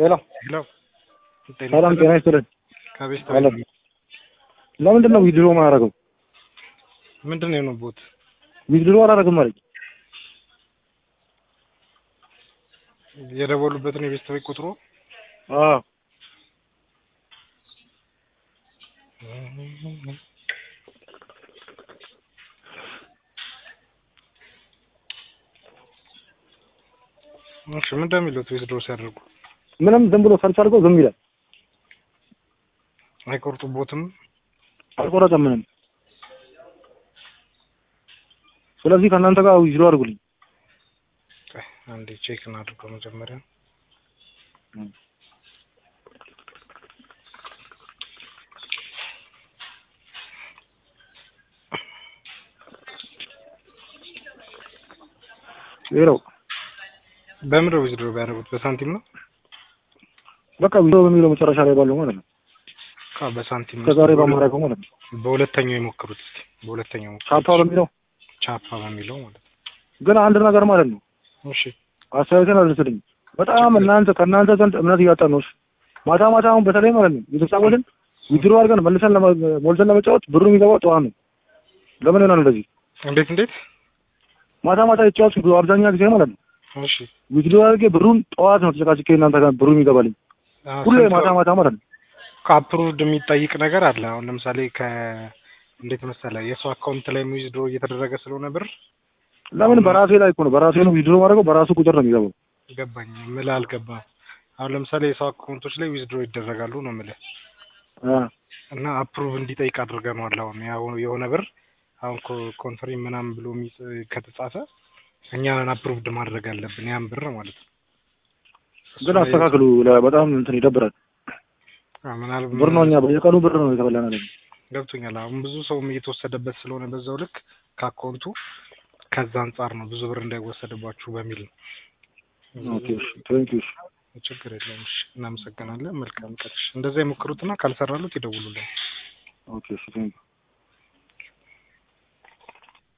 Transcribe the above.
ሄሎ ሄሎ ሰላም ጤና ይስጥልን። ከቤት ሄሎ ለምንድን ነው ዊድሮ ማያደርገው? ምንድን ነው የሆነቦት? ዊድሮ አላደርግም አለኝ። የደወሉበትን የቤት ቤት ቁጥሩ አዎ እሺ ምን እንደሚሉት ዊዝድሮ ሲያደርጉ ምንም ዝም ብሎ ሰርች አድርገው ዝም ይላል። አይቆርጡቦትም? አልቆረጠም ምንም። ስለዚህ ከእናንተ ጋር ዊድሮ አድርጉልኝ። ቆይ አንዴ ቼክ እናድርገው መጀመሪያ። ሌላው በምን ነው ዊዝድሮ ቢያደርጉት? በሳንቲም ነው? በቃ ዊድሮ በሚለው መጨረሻ ላይ ባለው ማለት ነው። ካ በሳንቲም ነው። ከዛሬ በማድረገው ማለት ነው። በሁለተኛው የሞክሩት እስኪ። በሁለተኛው ሞክሩት። ቻፓ በሚለው ቻፓ በሚለው ማለት ነው። ግን አንድ ነገር ማለት ነው እሺ አስተያየትን አድርስልኝ። በጣም እናንተ ከእናንተ ዘንድ እምነት እያጣን ነው። እሺ? ማታ ማታ አሁን በተለይ ማለት ነው የተጫወትን ዊድሮ አድርገን መልሰን ለመ- ሞልተን ለመጫወት ብሩ የሚገባው ጠዋት ነው። ለምን ይሆናል እንደዚህ? እንዴት እንዴት? ማታ ማታ የተጫወት አብዛኛ ጊዜ ማለት ነው እሺ ዊድሮ አድርጌ ብሩን ጠዋት ነው ተጨቃጭቄ እናንተ ጋር ብሩ የሚገባልኝ አዎ፣ ሁሌ ስንት ማታ ነው? ማታ ማለት ነው። ከአፕሩቭድ የሚጠይቅ ነገር አለ። አሁን ለምሳሌ ከ እንዴት መሰለ የሰው አካውንት ላይ ዊዝድሮ እየተደረገ ስለሆነ ብር ለምን በራሴ ላይ እኮ ነው በራሴ ነው ዊድሮ ማድረገው በራሱ ቁጥር ነው የሚገባው። ገባኝ ምል አልገባም። አሁን ለምሳሌ የሰው አካውንቶች ላይ ዊዝድሮ ይደረጋሉ ነው የምልህ አ እና አፕሩቭ እንዲጠይቅ አድርገነዋል። አሁን ያው የሆነ ብር አሁን ኮንፈርም ምናምን ብሎ የሚጽ- ከተጻፈ እኛ ነን አፕሩቭድ ማድረግ አለብን ያን ብር ማለት ነው። ግን አስተካክሉ። ለ- በጣም እንትን ይደብራል። አዎ፣ ምናልባት ብር ነው እኛ በየቀኑ ብር ነው የተበላን አለኝ። ገብቶኛል። አሁን ብዙ ሰውም እየተወሰደበት ስለሆነ በዛው ልክ ከአካውንቱ ከዛ አንጻር ነው ብዙ ብር እንዳይወሰድባችሁ በሚል ነው። ኦኬ እሺ ቴንክ ዩ። ችግር የለውም። እሺ፣ እናመሰግናለን። መልካም ቀን። እሺ፣ እንደዛ የሞክሩትና ካልሰራሉት ይደውሉልን። ኦኬ እሺ ቴንክ ዩ